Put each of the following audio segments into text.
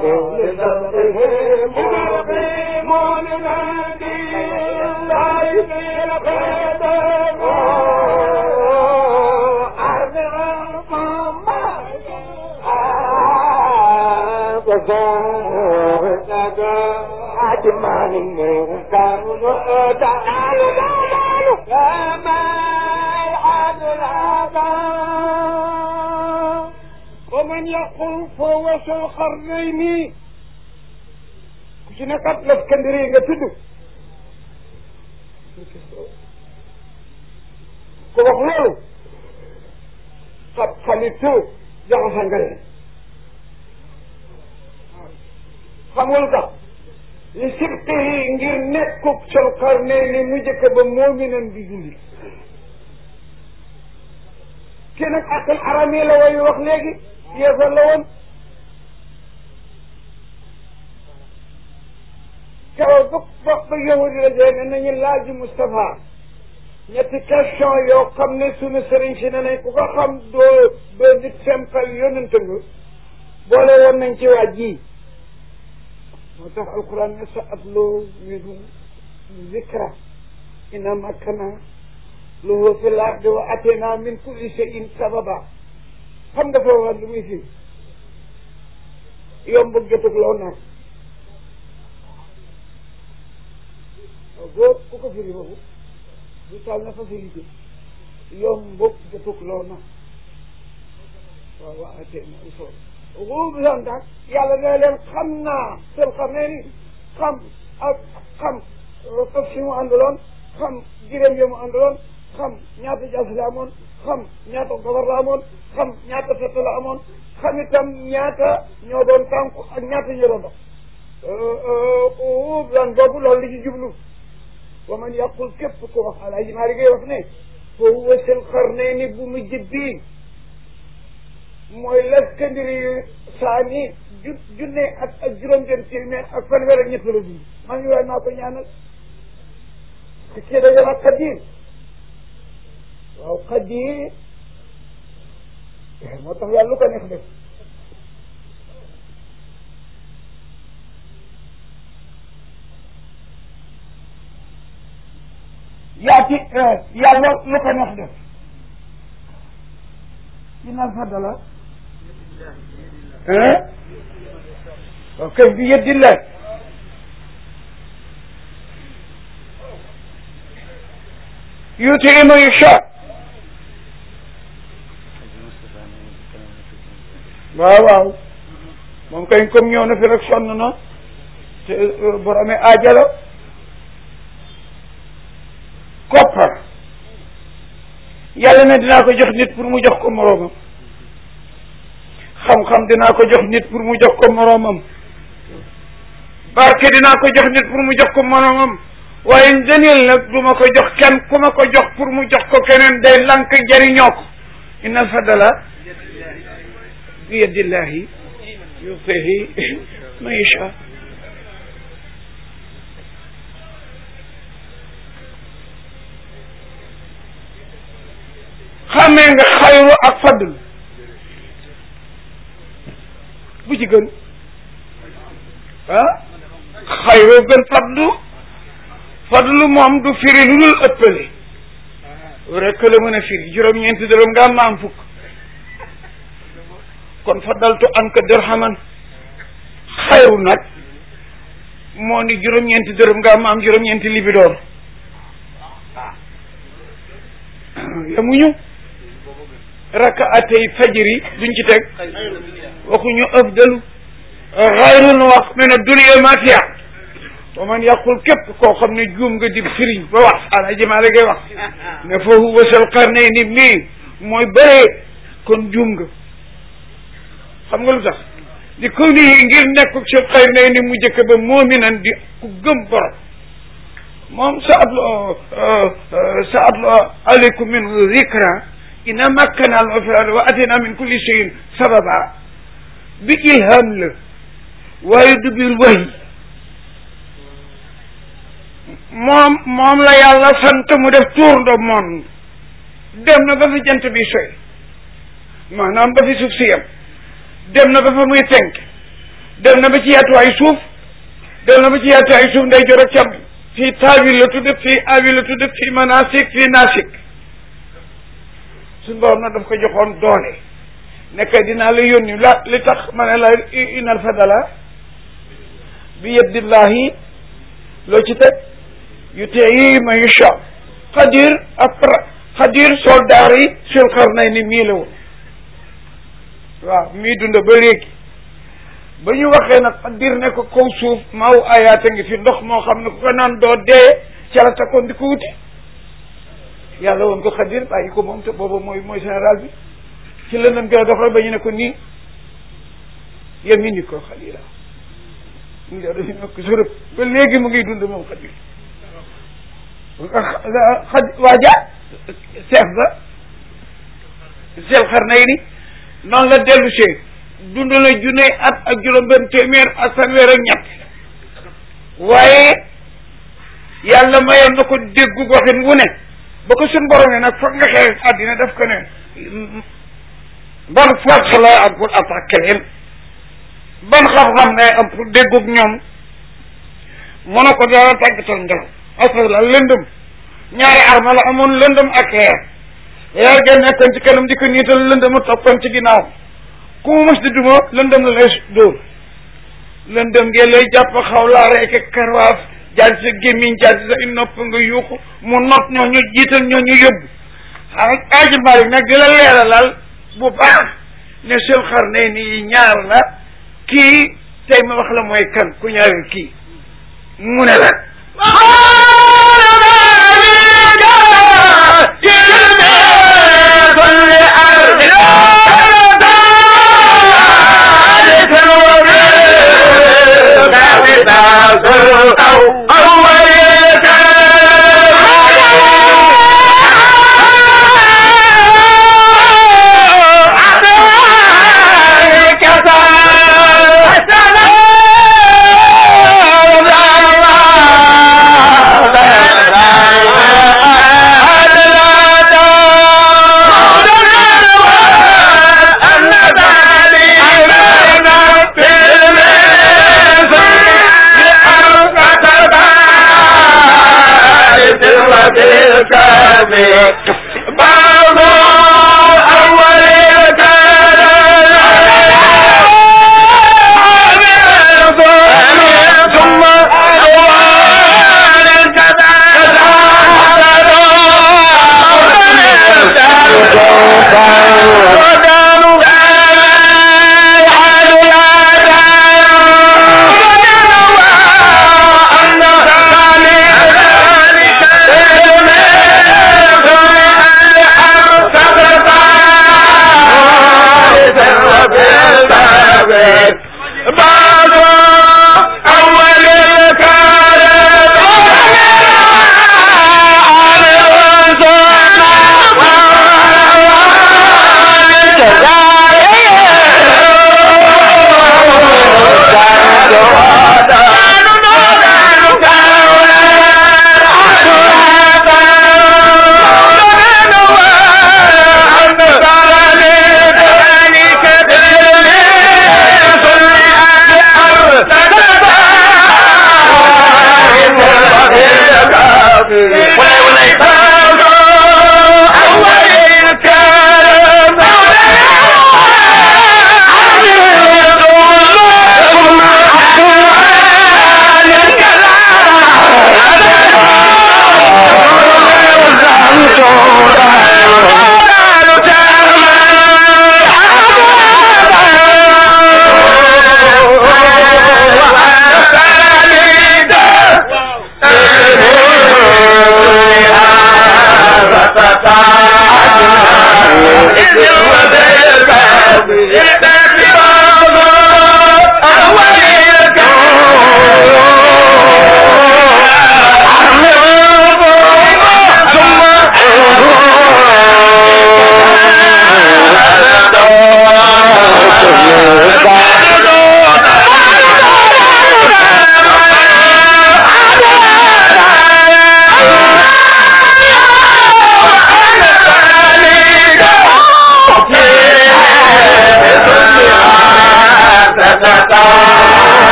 ومن يقول فهو ذو القرنين ku ci nekkat Iskandari nga tudd ku wax loolu xam xamitu jaxasa nga leen xam nga lu tax li sibtihi ngir nekkub Zul Qarnayni mu njëkk ba moominan di julli kii nag akal arami la way wax léegi yéefar la woon keroog ba ba ba yahudi la jee ne nañu laaj Moustapha ñetti question yoo xam ne sunu sëriñ si ne nañ ku ko xam doo doo nit simple yonent nga boole woon nañ ci waa ji moo tax alquran ne sa atloo minhu zikra inna makkana lahu fil ardi wa atena min kulli shay'in sababa xam nga foo wax lu muy fi yomb jotug loo naan waaw boo ku ko firi boobu du taal na facilité yomb jotug loo naan waaw wa atena usool ruub lan daal yàlla ne leen xam naa seen xam ne ni xam ak xam fas si mu àndaloon xam jiréem yi mu àndaloon xam ñaata jaas la amoon xam ñaata gobar la amoon xam ñaata fett la amoon xam itam ñaata ñoo doon tànku ak ñaata ñoo doon dox ruub lan boobu loolu li ci jublu wa man yàqul képp ko wax alaaji maa ngay wax ne foo wësal Qarnayni bu mujj bii mooy Iskandari yu saani ju junne ak ak juróom-benn téeméer ak fanweer ak ñett la dund maa ngi waay maa ko ñaanal te kii dañu wax Qadir waaw Qadir moo tax yàlla lu ko neex def yaati yàlla lu ko neex def dina fadala ok bi yedillah yuti man yasha waaw waaw moom kay comme ñëw na fi rek sonn na te borome aajala koppar yàlla ne dinaa ko jox nit pour mu jox ko moroomam xam-xam dinaa ko jox nit pour mu jox ko moroomam barke dinaa ko jox nit pour mu jox ko moroomam waaye ngëneel nag du ma ko jox kenn ku ma ko jox pour mu jox ko keneen day lank jariñoo ko inna fadala bi yadillahi yutihi man yasha xamee nga xayru ak fadl bu ci gën ah xayru gën fadlu fadlu moom du firi lu dul ëppale rekk la mën a firi juróom-ñeenti dërëm nga am ma am fukk kon faddaltu anka dirhaman xayru nag moo ni juróom-ñeenti dërëm nga am ma am juróom-ñeenti libidoor yamuñu rakaatay fajri duñ ci teg waxuñu afdalu xayrun wax min ad-dunya ma fiha wa man yaqul képp koo xam ne juum nga di firiñ ba wax ala jamaale ngay wax ne foofu wasal qarnayni mii mooy bëree kon juum nga xam nga lu tax di kaw nii ngir nekk sul qarnayni mu jëkk ba moominan di ku gëm borom moom sa atlu sa atlu aleykum min zikra ina makkana al fi wa atina min kulli cheyin sababa bi ilham la waaye du bil wahy moom moom la yàlla sant mu def tour de monde dem na ba fi jant bi soy maanaam ba fi suuf si yem dem na ba fa muy fenk dem na ba ci yaatuwaayu suuf dem na ba ci yaatuwaayu suuf nday jor ak càmm fii taawil la tudd fii awil la tudd fii manasik fii nasik suñ borom nag daf ko joxoon doole nekk dinaa la yónni la li tax ma ne la inal fadala bi yadillahi loo ci teg yu teyi ma yusha xadir après xadir soldaar yi sul xarnay ni mii la woon waaw mii dund ba léegi ba ñu waxee nag xadir ne ko kaw suuf maaw ayaata ngi fi ndox moo xam ne ku ko naan doo dee ca la takkoon di ko wuti yàlla woon ko xadir bàyyi ko moom te booba mooy mooy général bi ci lëndëm gi la dox rek ba ñu ne ko nii yemini ko xalila mu ngi dañu nekk surëb ba léegi mu ngi dund moom xadir xad waaja chef ba sel xar nay ni noonu la dellu see dund na junne at ak juróom benn téeméer ak fanweer ak ñett waaye yàlla mayoon na ko déggu waxin wu ne ba ko suñ borom ne nag foog nga xeex àddina daf ko ne ban force la am pour attaquer leen ban xam-xam ne am pour déggug ñoom mu ne ko dara tàggatal ngelaw asal la lëndëm ñaari arma la amoon lëndëm ak xeer xeer ga nekkoon ci kanam di ko niital lëndëm a toppoon ci ginnaaw ku mu mës di duma lëndëm la lay dóor lëndëm ngeen lay jàpp xaw laa rek karwaaf jaar sa gémmiñ jaar sa i nopp nga yuuxu mu not ñoo ñu jiital ñoo ñu yóbbu xaa aaji Malik nag di la leeralal bu baax ne sul xar ne nii ñaar la kii tey ma wax la mooy kan ku ñaareel kii mu ne la Yeah.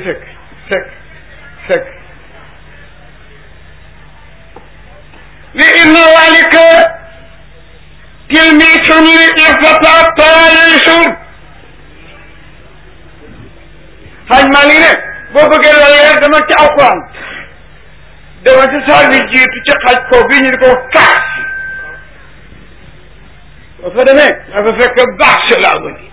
sekk sekk sekk li inna walika tilmisun li ifata taalisun xaaj maa ngi ne boo bëggee la leer dama ci alquran dama ci saar bi jiitu ci xaaj ko bi ñu di ko kaas boo fa demee dafa fekk baax si laa bëri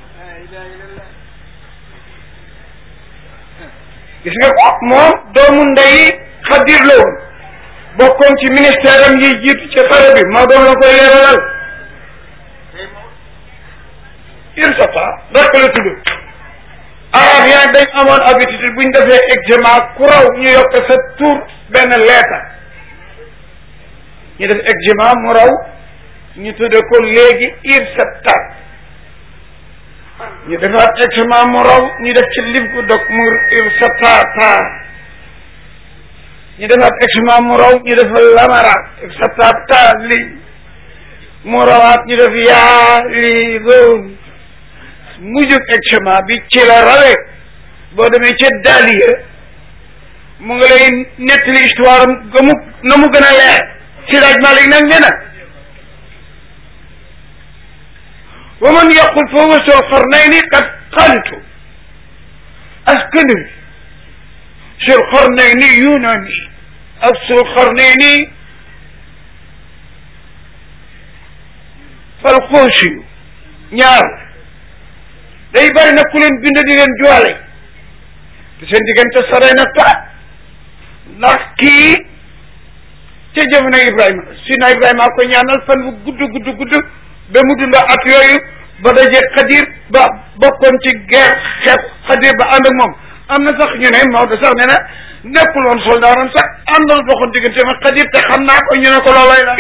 gis nga ko moom doomu ndey xadir la woon bokkoon ci ministère am yi jiitu ci xare bi maa doon la koy leeralal IRSAPA rek la tudd arab yaa dañ amoon habitude bu ñu defee examen ku raw ñu yokk sa tur benn lettre ñu def examen mu raw ñu tudde ko léegi IRSAPA ñu defaat examen mu raw ñu def ci lim ko dog mu IRSAPA ñu defaat examen mu raw ñu def lamara IRSAPA li mu rawaat ñu def yaa li loolu mujjug examen bi ci la rawee boo demee ca daaliya mu nga lay nettali histoire am ga mu na mu gën a leer si laaj Malik nag nee na wa man yaqul fa huwa sul qarnayni qad qalitu askandari sul qarnayni yunani ak sul qarnayni fal xoosiyu ñaar day bari nag ku leen bind di leen joole te seen diggante sore na trop ndax kii ca jamono Ibrahima sina Ibrahima ko ñaanal fan bu gudd gudd gudd ba mu dund at yooyu ba daje xadir ba bokkoon ci guerre xeex xadir ba ànd ak moom am na sax ñu ne Maodo sax nee na nekkul woon soldaaram sax àndoon doxoon diggante ma xadir te xam naa ko ñu ne ko loolay la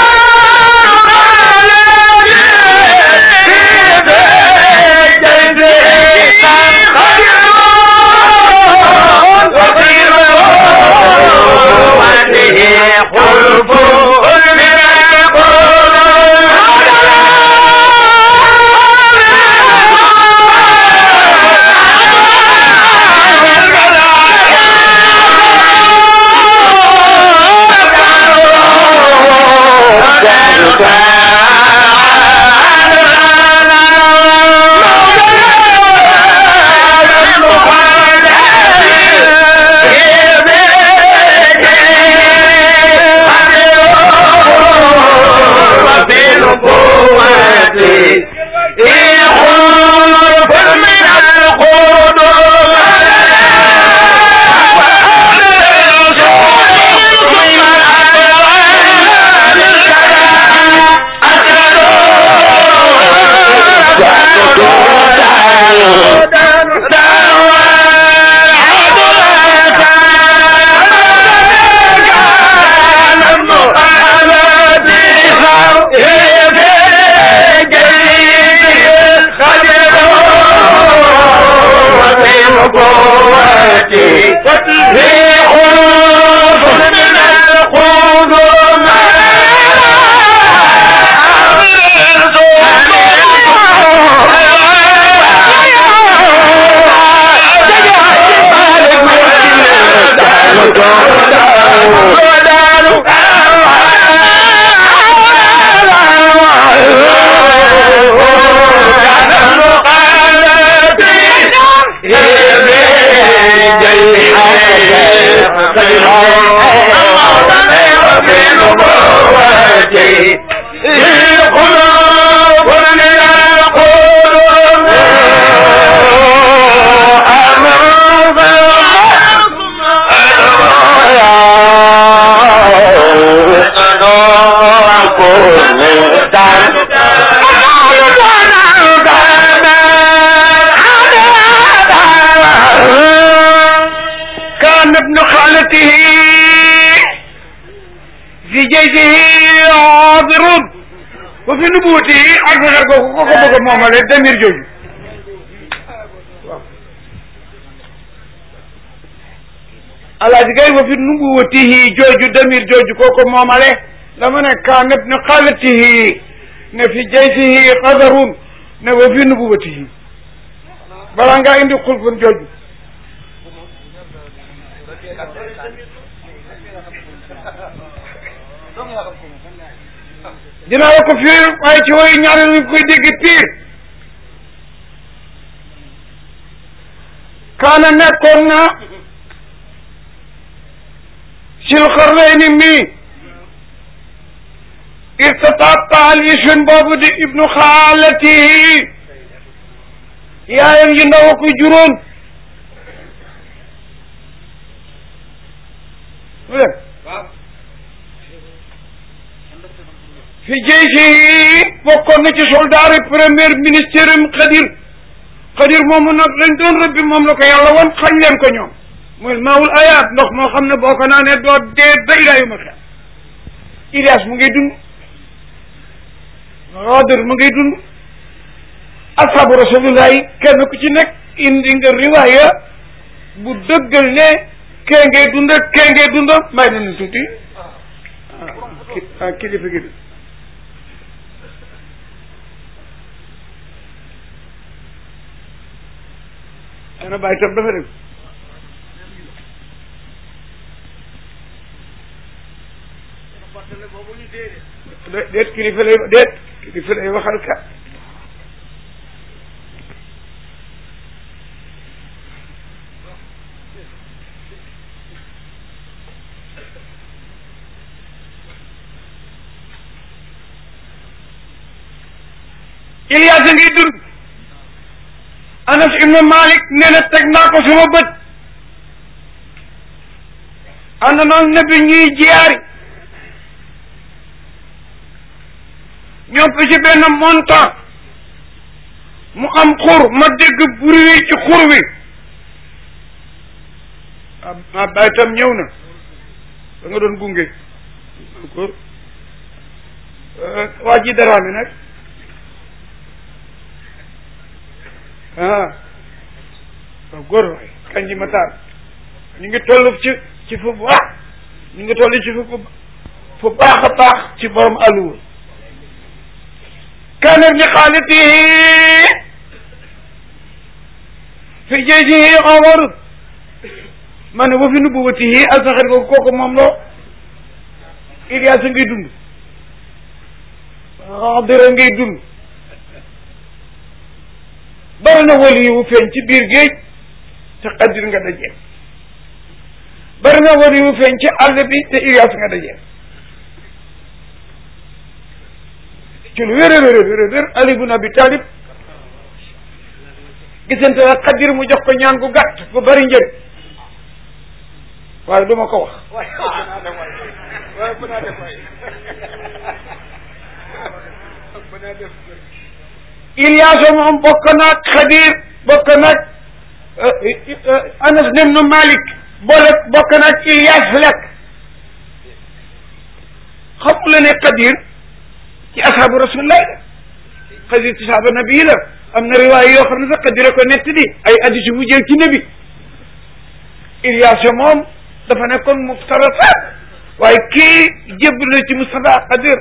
كان ابن خالته في جيشه حاضر وفي نبوته أكثر كوكو كوكو مومالي دمير جوجو alaaji gay wa fi nubuwatihi jooju damir jooju koko moomale dama ne kaan ibnu xaalatihi ne fi jaysihi qadarun ne wa fi nubuwatihi balaa ngaa indi xulfun jooju dinaa la ko firi waaye ci woyu ñaareel mi koy dégg piir kaana nekkoon na sil xarlayni mi irtataata alisun boobu di ibnu xaalatihi yaayam yi ndaw ko juróon mu dem fi jeysi bokkoon na ci soldat yi premier ministère am Xadir Xadir moomu nag lañ doon rëbbi moom la ko yàlla woon xañ leen ko ñoom muy maawul ayaat ndox moo xam ne boo ko naanee doo dee ba ilaa yu ma xel Ilias mu ngi dund Xadir mu ngi dund ashabu rasulillahi kenn ku ci nekk indi nga riwaaya bu dëggal ne kee ngay dund kee ngay dund may na nu tuuti ah kilifa gi ana bàyyi tam dafa dem déet kilifa lay déet kilifa lay waxal ka Ilias a ngi dund Anas ibnu Malik nee na teg naa ko sama bët ànd noon nabi ñuy jiyaari ñoo ko ci benn montant mu am xur ma dégg buri wi ci xur wi ah bay tam ñëw na da nga doon gunge ko waa ji dara mi nag ah waaw góor waay kañ ji ma taal ñu ngi toll ci ci fu baax ñu ngi toll ci fu fu baax a baax ci borom àlluwa kaana li xaalitihi fi jaysihi Omar ma ne wa fi nubuwatihi alsaxar googu kooku moom loo Ilias a ngay dund Xadira ngay dund bari na wali wu feeñ ci biir géej te Xadir nga dajee bari na wali wu feeñ ci àll bi te Ilias nga dajee ci lu wér wér wér wér Ali ibn Abi Talib gisante ak Xadir mu jox ko ñaan gu gàtt bu bari njëriñ waaye du ma ko wax Ilias moom bokk naag Xadir bokk naag Anas ibn Malik boole bokk naag Ilias lekk xamu la ne Xadir ci ashabu rasulillah la Xadir ci saaba nabi la am na riwaay yoo xam ne sax Xadir ko nett di ay addis bu jël ci nabi Ilias moom dafa nekkoon muftarasaat waaye kii jébbal na ci Mustafa Xadir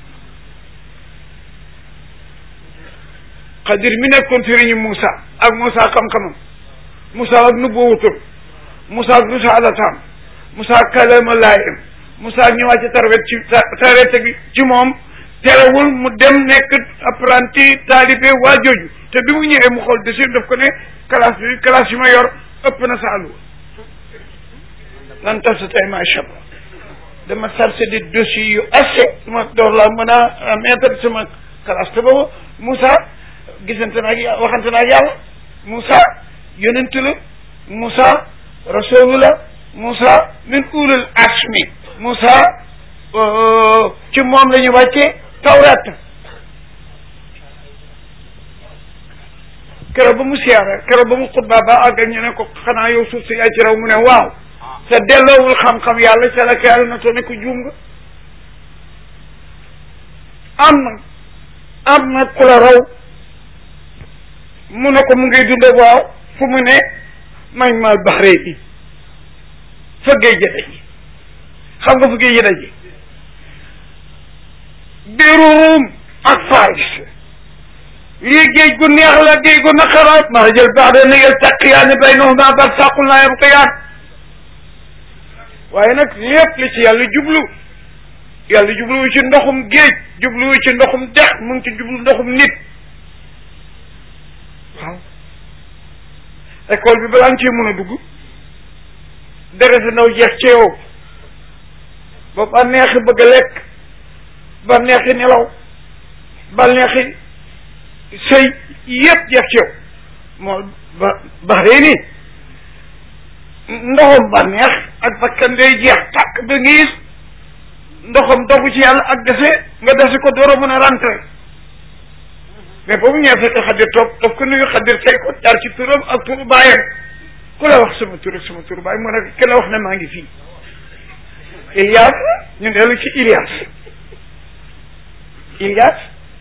Xadir mi nekkoon sëriñu Moussa ak Moussa xam-xamam Moussa ak nubuwutum Moussa ak risaalatam Moussa ak kalama laayam Moussa ak ñëwaat ci tarwet ci tarwet gi ci moom terewul mu dem nekk apprenti taalibe waa jooju te bi mu ñëwee mu xool desir daf ko ne classe bi classe yi ma yor ëpp na sa àlluwa lan tas sa tey macha allah dama chargé de dossiers yu assez ma door laa mën a mettre sama classe te boobu Moussa gisante naag yàlla waxante naag yàlla Moussa yonent la Moussa rasul la Moussa min ulul asmi Moussa ci moom la ñu wàccee tawrat keroog ba mu siyaare keroog ba mu xutba ba àggal ñu ne ko xanaa yow suuf si yaa ci raw mu ne waaw te delloowul xam-xam yàlla ca la ko yàlla na to ne ko juum nga am na am na ku la raw mu ne ko mu ngi dunde waaw fu mu ne mañ maal baxree bi fa géej ja daji xam nga fa géej ja daji birum ak faris lii géej gu neex la géej gu naqaraat ma jël baax de na yel taqiyaani baynahuma barsaqun laa yabqiyaan waaye nag lépp li ci yàlla jublu yàlla jubluwu ci ndoxum géej jubluwu ci ndoxum dex mu ngi ci jublu ndoxum nit waaw école bi balaa nga cee mën a dugg dere sa ndaw jeex ci yow ba ba neexi bëgg a lekk ba neexi nelaw ba neexi sëy yépp jeex ci yow moo ba baxree nii ndoxam ba neex ak bakkan day jeex tàkk ba nga gis ndoxam dogu ci yàlla ak dese nga dese ko door a mën a rentré mais boobu ñëwee fekk xaddir toog daf ko nuyu xaddir tey ko jaar ci turam ak turu baayam ku la wax sama tur ak sama turu baay mu ne ki la wax ne maa ngi fii Ilias ñu dellu ci Ilias Ilias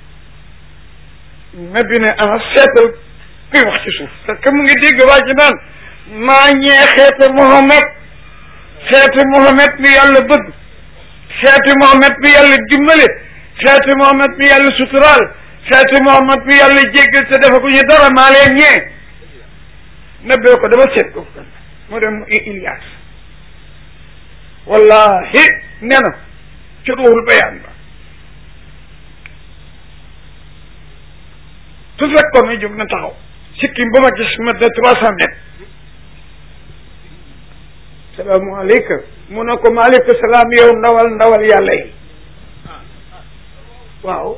nabi ne ana seetal kuy wax ci suuf parce que mu ngi dégg waa ji naan maa ñee xeete Mohamed xeete Mohamed mi yàlla bëgg xeete Mohamed mi yàlla dimbale xeete Mohamed mi yàlla suturaal xeete Mohamed mi yàlla jéggal te dafa ko ñu dara maa leen ñee nabbee ko dama seet ko mu dem Ilias wallahi nee na ci ruuxul bayaan ba su fekkoon ne jóg na taxaw sikkim ba ma gis ma de trois cent mètres salaamaaleykum mu ne ko maaleykum salaam yow ndawal ndawal yàlla yi waaw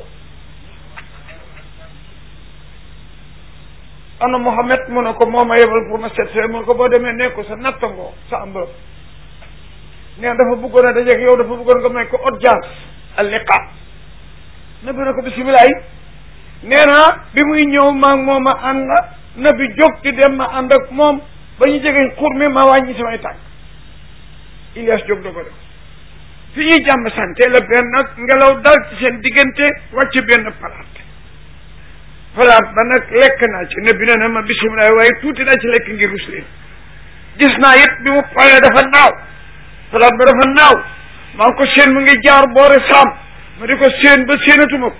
ana Mohamed mu ne ko moo ma yebal pour ma seet mu ne ko boo demee ne ko sa nattangoo sa ambërëb nee dafa bëggoon a dajeeg yow dafa bëggoon nga may ko audience al liqa nabi ne ko bisimilah nee na bi muy ñëw maag moom a ànd nabi jóg di dem ma ànd ak moom ba ñu jege xur mi ma wàññi samay tànk Ilias jóg da ko def fi ñuy jàmm sante la benn ngelaw dal ci seen diggante wàcc benn palaat palaat ba nag lekk naa ci nabi ne na ma bisimilah waaye tuuti naa ci lekk ngir rus leen gis naa it bi mu paree dafa naaw palaat ba dafa naaw maa ngi ko seen mu ngi jaar boore saam ma di ko seen ba séenatuma ko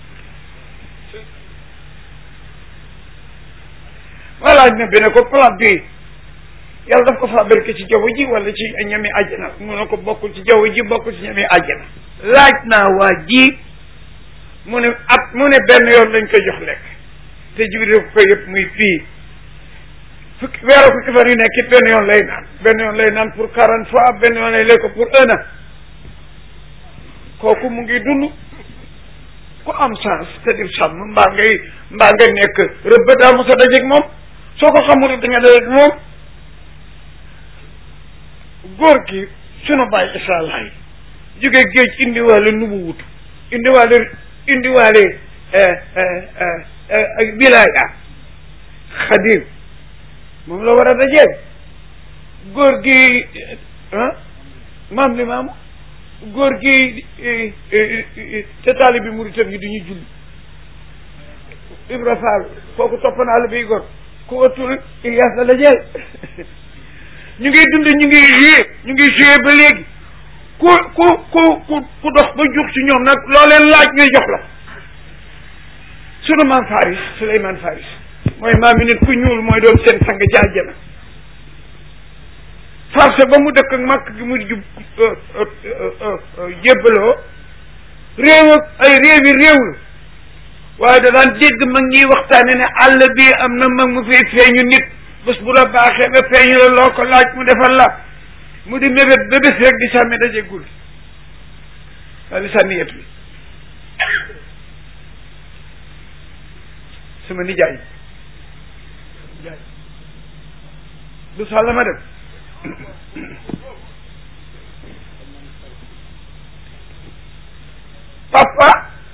ma laaj na bi ne ko palaat bi yàlla daf ko fabriqué ci jaww ji wala ci ñami àjjana mu ne ko bokkul ci jaww ji bokkul ci ñami àjjana laaj naa waa ji mu ne at mu ne benn yoon lañ koy jox lekk te jibril ko yëpp muy fii fukki weeru fukki fan yu nekk it benn yoon lay naan benn yoon lay naan pour quarante fois benn yoon lay lekk pour un an kooku mu ngi dund ku am chance te di sàmm mbaa ngay mbaa nga nekk rëbb daa mos a dajeeg moom soo ko xamul da nga dajeeg moom góor gi sunu bàyyi Isaa Laay jóge géej indiwaale nu mu wut indiwaale indiwaale wilaaya xadir moom la war a dajeeg góor gi ah maam li maam góor gi te taali bi muritam yi duñu julli Ibra Fall kooku topp naa la biy góor ku watul Ilias la dajeel ñu ngi dund ñu ngi joué ñu ngi joué ba léegi ku ku ku ku ku dox ba jug ci ñoom nag loo leen laaj ñuy jox la sunu maam Faris Souleymane Faris mooy maam yi nit ku ñuul mooy doon seen sang ci àjjana farce ba mu dëkk ak màkk gi mu jub jébbaloo réew ak ay réew yi réew la waaye da daan dégg mag ñiy waxtaane ne àll bi am na mag mu fay feeñu nit bés bu la baaxee ba feeñu la loo ko laaj mu defal la mu di mébét ba bés rek di sàmmi dajegul waa di sànni yet bi sama nijaay nijaay du sàll ma dem papa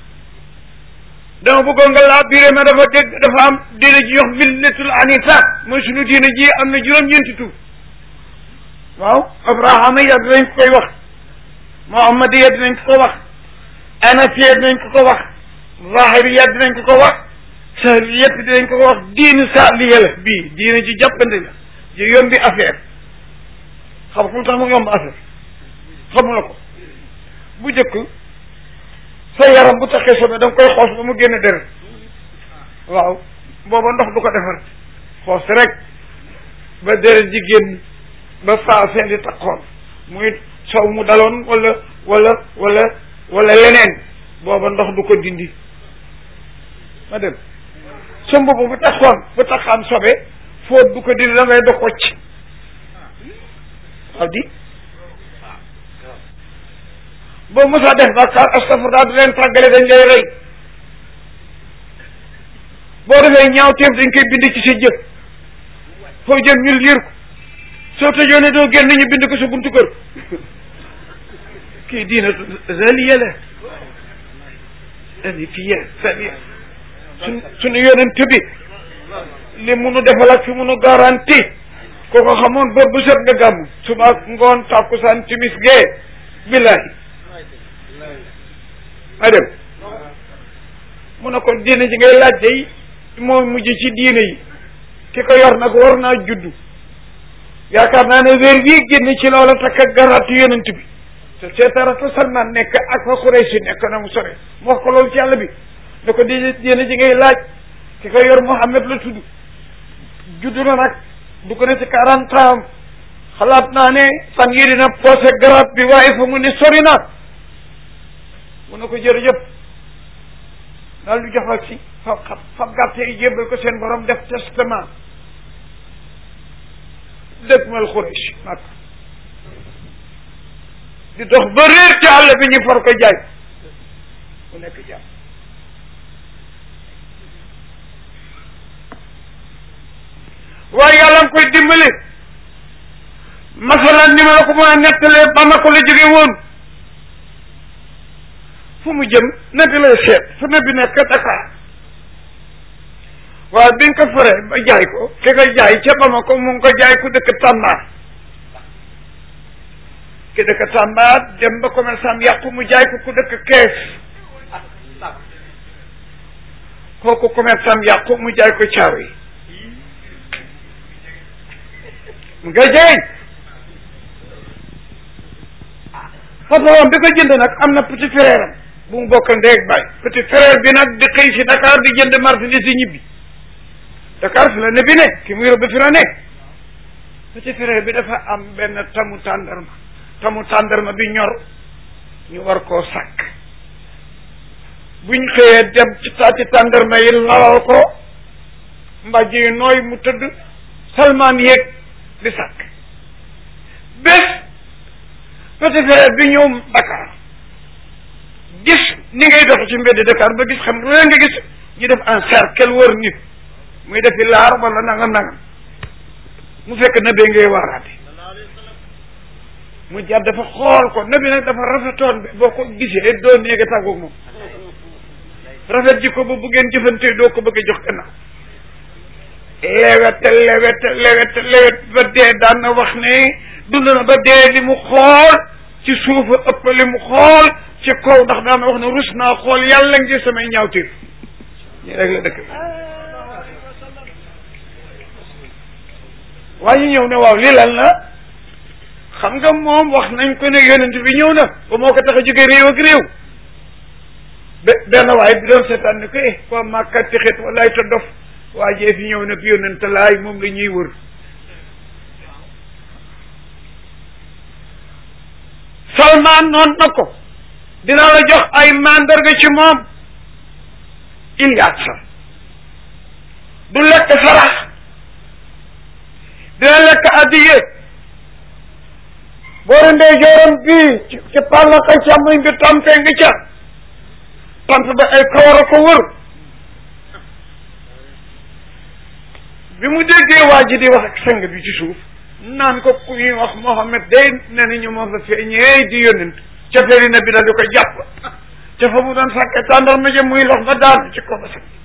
dama bëggoon nga laa biré ma dafa dégg dafa am diine ji yox millatul anifa mooy sunu diine ji am na juróom-ñeenti tur waaw abrahama ya dinañ ko koy wax muhammad ya dinañ ko ko wax anafiya dinañ ko ko wax zahiri ya dinañ ko ko wax sahri yëpp dinañ ko ko wax diinu saaliya la bii diine ji jàppandi la ji yombi affaire xam fu tax mu yomb affaire xamula ko bu njëkk sa yaram bu taxee sobe da nga koy xoos ba mu génne deret waaw booba ndox du ko defar xoos rek ba deret ji génn ba faasee di takkoon muy sow mu daloon wala wala wala wala leneen booba ndox du ko dindi ma dem sa mbubb bu taxoon bu taxaan sobe fóot bu ko dindi da ngay dox wacc waaw di boo mosaa def bàkkaar astafurlah du leen tàggale dañ lay rey boo defee ñaaw teef dañ koy bind ci sa jëf foo jëm ñu liir ko soo tëjoo ne doo génn ñu bind ko sa buntu kër kii diina zaliya la anifiya zaliya suñ suñu yonent bi li munu defal ak fi munu garanti ko ko xamoon ba bu set nga gàmm suba ak ngoon tàkkusaan timis gee billahi ma dem mu ne ko diine ji ngay laaj day moo mujj ci diine yi ki ko yor nag war naa juddu yaakaar naa ne weer bii génn ci loola takk ak garaatu yonent bi te seetarata Salmaan nekk ak fa Quraysh nekk na mu sore mu wax ko loolu ci yàlla bi ne ko diine diine ji ngay laaj ki ko yor Muhammad la tudd juddu na nag du ko ne ci quarante ans xalaat naa ne fan yii dina posé garaat bi waaye fa mu ne sori na mu ne ko jërëjëf daal du jox ak si fa fa gàtte yi jébbal ko seen borom def testament dëkk mal Quraysh mag di dox ba réer ci àll bi ñu for ko jaay mu nekk jaam waaye yàlla nga koy dimbali masalan ni ma la ko mën a nettalee ba ma ko la jóge woon fu mu jëm nabi lay seet fu nabi nekk Dakar waaye bi nga ko foree ba jaay ko ki ko jaay ca Bamako mu ngi ko jaay ku dëkk Tamba ki dëkk Tamba dem ba commerçant yàqu mu jaay ko ku dëkk Kees kooku commerçant yàqu mu jaay ko caaw yi mu nga jaay patron bi ko jënd nag am na petit frère am bu mu bokk ndeeg baay petit frère bi nag di xëy si Dakar di jënd marchandise yi ñibbi Dakar fi la ne bi ne ki muy rëbb fi la ne petit frère bi dafa am benn tamu tàndarma tamu tàndarma bi ñor ñu war koo sàkk buñ xëyee dem ci taati tàndarma yi lalal ko mbàjj yi nooy mu tëdd salmaan yéeg di sàkk bés petit frère bi ñëw Dakar gis ni ngay dox ci mbedd Dakar ba gis xam nga nga gis ñu def en cercle wër nit muy defi laar wala nangam nangam mu fekk nabe ngay waaraate mu jar dafa xool ko nabi nag dafa rafetoon bi boo ko gisee doo néega tàggoog moom rafet ji ko ba bu ngeen jëfante doo ko bëgg a jox gannaaw lewet lewet lewet lewet ba dee daan na wax ne dund na ba dee li mu xool ci suufa ëpp li mu xool ci kaw ndax daan na wax ne rus naa xool yàlla ngi samay ñaawteef ñu rek la dëkk waaye ñëw ne waaw lii lan la xam nga moom wax nañ ko ne yonent bi ñëw na ba moo ko tax a jóge réew ak réew be benn waaye bi doon seetaan ne ko eh waa Màkka tixit walaay te dof waa jee fi ñëw nag yonent laay moom la ñuy wër Salmaan noon na ko dinaa la jox ay mandarga ci moom Ilyaasa du lekk sarax dina lekk addiye boori ndeyjooram bii ci ci pàllaka càmmoñ bi tampe ngi ca tamp ba ay kawar a ko wër bi mu déggee waa ji di wax ak sang bi ci suuf naan ko ku ñuy wax Mohammed day ne na ñu moo fa feeñee di yónnent ca feri na bi da di ko jàpp ca fa mu doon sàkke tàndar ma jëm muy lox ba daan ci ko ba sax